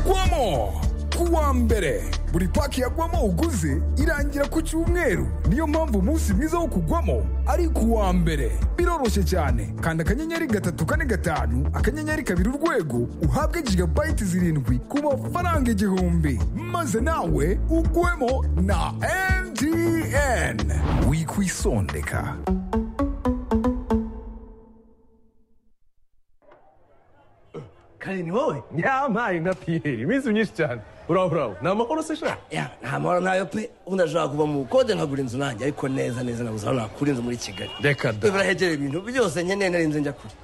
guamo kuwa mbere buri paki ya guamo uguze irangira ku cyumweru niyo mpamvu umunsi mwiza wo kugwamo ari kuwa mbere biroroshye cyane kanda akanyenyeri gatatu kane gatanu akanyenyeri kabiri urwego uhabwe jigabayiti zirindwi ku mafaranga igihumbi maze nawe ugwemo na mtn wikwisondeka kare ni wowe yampaye nka piyeri iminsi myinshi cyane uraho uraho ni amahoro se shaka Ya, nta mahoro ntayo pe ubu ndashobora kuva mu bukode nkagura inzu nanjye ariko neza neza nabuze aho nakura inzu muri kigali reka da birahegereye ibintu byose nkeneye narinze njya kure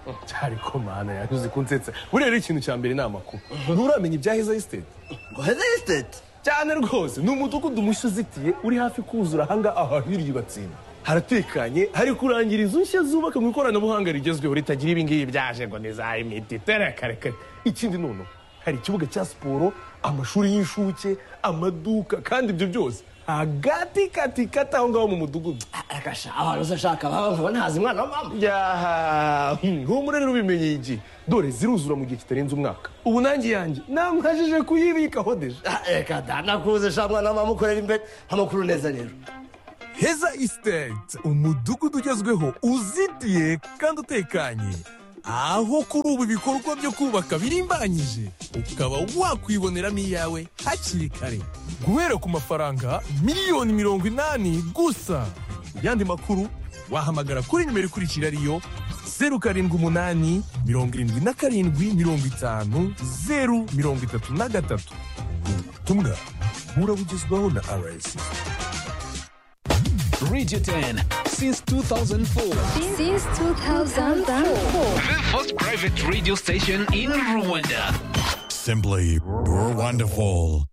ariko mana yanyuze kunsetsa buriya rero ikintu cya mbere ni amakuru nturamenya ibya heza esiteti ngo heza esiteti cyane rwose ni umudugudu mushya uzitiye uri hafi kuzura ahanga ahantu hirya ubatsinda haratekanye hari kurangira inzu nshya zubaka mu ikoranabuhanga rigezweho ritagira ibingibi byaje ngo ni za imiti terekarekare ikindi none hari ikibuga cya siporo amashuri y'inshuke amaduka kandi ibyo byose hagati kati kati aho ngaho mu mudugudu agasha abantu se ashaka baba nkaba ntazi umwana wa mama yaha nk'ubu rero ubimenye iki dore ziruzura mu gihe kitarenze umwaka ubu nanjye yanjye namwajije kuyibikaho deje Ah, reka da nakuze sha mwana wa mama ukorera imbere amakuru neza rero heza esiteti umudugudu ugezweho uzitiye kandi utekanye aho kuri ubu ibikorwa byo kubaka birimbanyije ukaba wakwiboneramo iyawe hakiri kare guhera ku mafaranga miliyoni mirongo inani gusa yandi makuru wahamagara kuri nimero ikurikira ariyo zeru karindwi umunani mirongo irindwi na karindwi mirongo itanu zeru mirongo itatu na gatatu ubutumwa burabugezwaho na rsi Radio 10 since 2004. Since 2004. The first private radio station in Rwanda. Simply wonderful.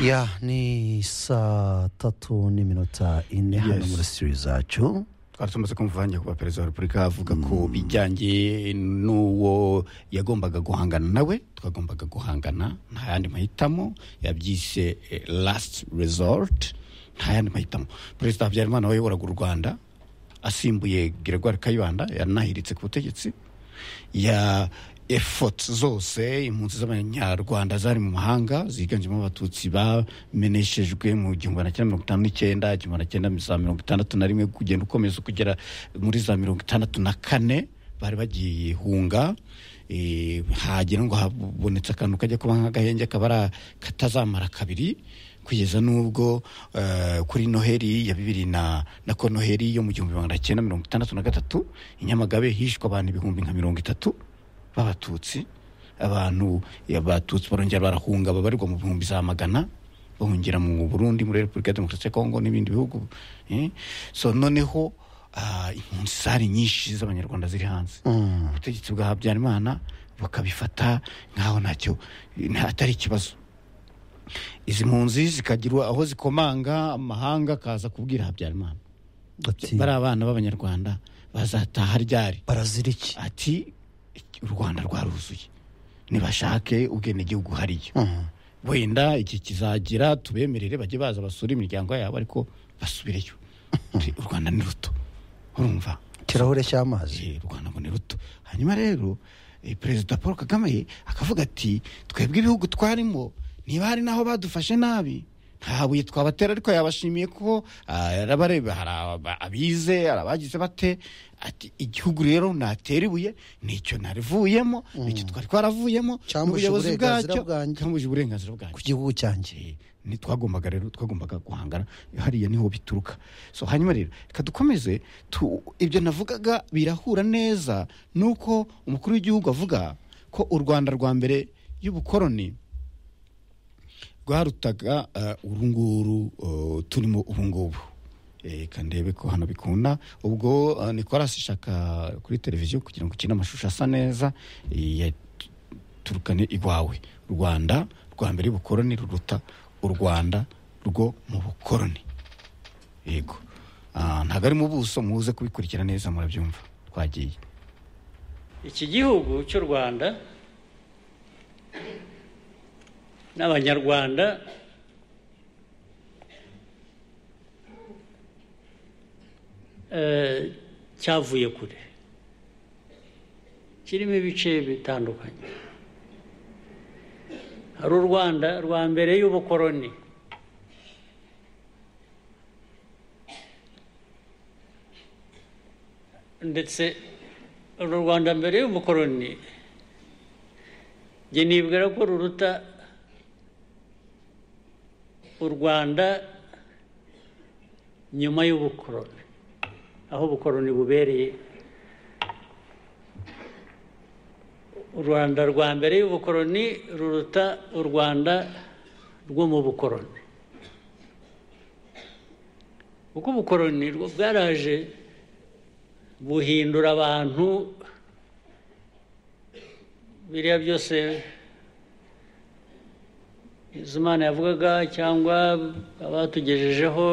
ya ni saa tatu n'iminota ine hano muri sitiri zacu twari tumaze kumva wanjye kuba perezida wa repubulika avuga ku bijyanye n'uwo yagombaga guhangana nawe twagombaga guhangana nta yandi mahitamo yabyise eh, last resort nta yandi mahitamo perezida habyarimana wayoboraga u rwanda asimbuye gregoire kayibanda yanahiritse ku butegetsi ya efoti zose impunzi z'abanyarwanda zari mu mahanga ziganjemo abatutsi bameneshejwe mu gihumbi na cyenda mirongo itanu n'icyenda igihumbi na cyenda za mirongo itandatu na rimwe kugenda ukomeza kugera muri za mirongo itandatu na kane bari bagiye hunga eh, hagira ngo habonetse akantu kajya kuba nk'agahenge kaba ari a- katazamara kabiri kugeza n'ubwo eh, kuri noheli ya bibiri na nako noheli yo mu gihumbi magana cyenda mirongo itandatu na gatatu i nyamagabe hishwe abantu ibihumbi nka mirongo itatu b'abatutsi abantu abatutsi barongera barahunga babarirwa mu bihumbi za magana bahungira mu burundi muri repubulika ya demokarasi ya kongo n'ibindi bihugu eh. so noneho ah, impunzi zari nyinshi z'abanyarwanda ziri hanze ubutegetsi bwa habyarimana bakabifata nk'aho ntacyo nta- atari ikibazo izi mpunzi zikagirwa aho zikomanga amahanga akaza kubwira habyarimana ati bari abana b'abanyarwanda bazataha ryari barazira iki ati u rwanda rwaruzuye nibashake ubwenegihugu hariyo wenda iki kizagira tubemerere bajye baza basura imiryango yabo ariko basubireyo Ati, u rwanda ni ruto urumva ikirahure cy'amazi Eh, u rwanda ngo ni ruto hanyuma rero eh, perezida paul kagame akavuga ati twebwe ibihugu twarimo niba hari n'aho badufashe nabi nta buye twabatera ariko yabashimiye ko ah, arabareba hari aba- abize hari abagize bate ati igihugu rero natera ibuye nicyo narivuyemo nicyo twari twaravuyemo Cyambuje n'ubuyobozi uburenganzira bwacyo, bwanjye. cyambuje uburenganzira bwanjye ku gihugu cyanjye Eh, ntitwagombaga rero twagombaga guhangana hariya niho bituruka so hanyuma rero reka dukomeze tu- ibyo navugaga birahura neza nuko umukuru w'igihugu avuga ko u rwanda rwa mbere y'ubukoroni rwarutaga eh, uru nguru eh, turimo ubu ngubu Eh, reka ndebe ko hano bikunda ubwo eh, nicolas ishaka kuri televiziyo kugira ngo ukine amashusho asa neza eh, ya- turukane iwawe u rwanda rwa mbere y'ubukoroni ruruta u rwanda rwo mu bukoroni yego Ah, ntabwo ari mu buso muze kubikurikira neza murabyumva twagiye iki gihugu cy'u rwanda n'abanyarwanda eh, cyavuye kure kirimo ibice bitandukanye hari u rwanda rwa mbere y'ubukoroni ndetse uru rwanda mbere y'umukoroni njye nibwira ko ruruta u rwanda nyuma y'ubukoroni aho ubukoroni bubereye u rwanda rwa mbere y'ubukoroni ruruta u rwanda rwo mu bukoroni kuko ubukoroni rwo bwaraje buhindura abantu biriya byose izo imana yavugaga cyangwa abatugejejeho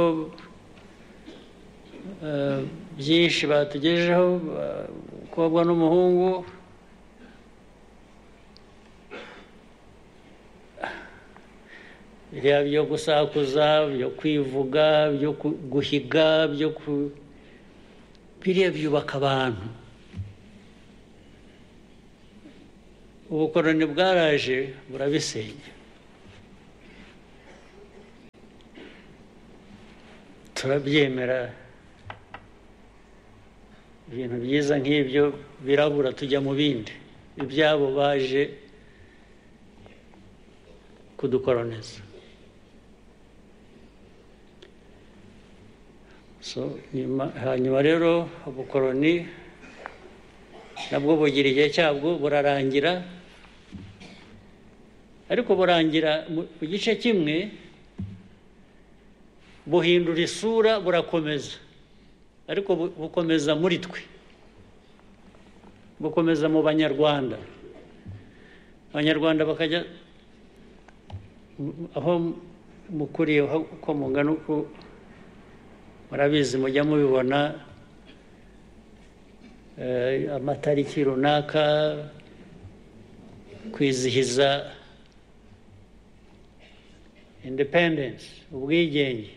eh, byinshi batugejejeho eh, umukobwa n'umuhungu biriya byo gusakuza byo kwivuga byo ku- guhiga byo ku biriya byubaka abantu ubukoroni bwaraje burabisenya turabyemera ibintu byiza nk'ibyo birabura tujya mu bindi ibyabo baje kudukoroniza So, nyuma- hanyuma rero ubukoroni nabwo bugira igihe cyabwo burarangira ariko burangira mu ku gice kimwe buhindura isura burakomeza ariko bu- bukomeza muri twe bukomeza mu banyarwanda abanyarwanda bakajya mu- aho mukuriye aho- uko mungana uko murabizi mujya mubibona eh, amatariki runaka kwizihiza independence ubwigenge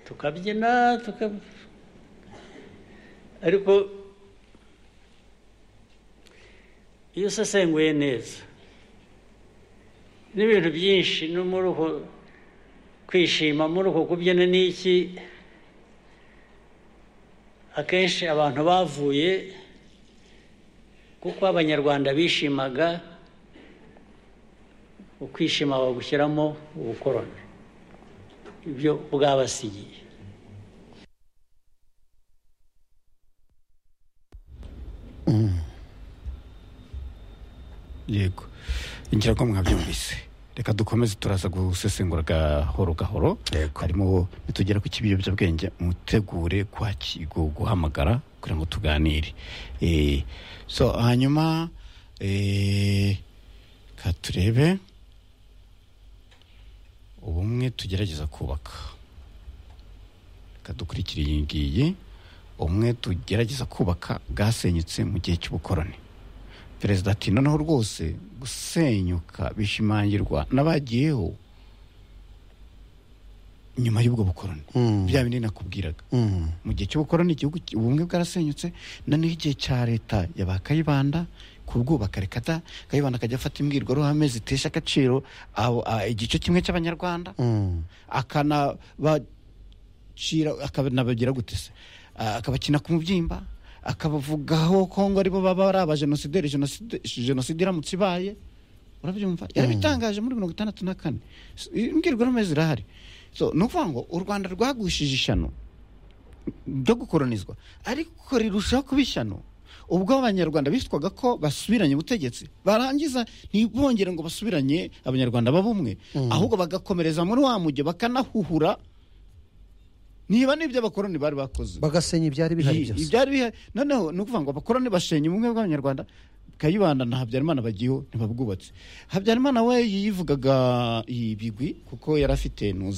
tukabyina tuka ariko iyo usesenguye neza n'ibintu byinshi no muri uko kwishima muri uko kubyina n'iki akenshi abantu bavuye kuko abanyarwanda bishimaga ukwishima bagushyiramo ubukoroni ibyo bwabasigiye yego ngira ko mwabyumvise reka dukomeze turaza gusesengura gahoro gahoro harimo nitugera ku cy'ibiyobyabwenge mutegure kwaki- gu- guhamagara kugira ngo tuganire Eh, so hanyuma eh, ka turebe ubumwe tugerageza kubaka reka dukurikire iyi ngiyi ubumwe tugerageza kubaka bwasenyutse mu gihe cy'ubukoroni perezida ati noneho rwose gusenyuka bishimangirwa n'abagiyeho nyuma y'ubwo bukoroni bya bindi nakubwiraga mu gihe cy'ubukoroni igihugu ki- ubumwe bwarasenyutse noneho igihe cya leta ya ba kayibanda kubwubaka reka da kayibanda akajya afata imbwirwaruhame zitesha agaciro abo- a- igice kimwe cy'abanyarwanda akanabacira akanabagira gute se Ah, akabakina ku mubyimba akabavugaho kongo aribo baba ari abajenosideri jenoside jenoside iramutse ibaye urabyumva yarabitangaje muri mirongo itandatu na kane S- imbwirwaruhame zirahari so ni ukuvuga ngo u rwanda rwagushije ishyano ryo gukoronizwa ariko rirushaho kuba ishyano ubwo abanyarwanda bitwaga ko basubiranye ubutegetsi barangiza ntibongere ngo basubiranye abanyarwanda babumwe ahubwo bagakomereza muri wa mujyo bakanahuhura niba n'ibyo abakoroni bari bakoze bagasenya ibyari bihari Yi- byose ibyari bihari noneho ni ukuvuga ngo abakoroni bashenye ubumwe bw'abanyarwanda kayibanda na habyarimana bagiyeho ntibabwubatse habyarimana we yivugaga ibigwi kuko yari afite ntuza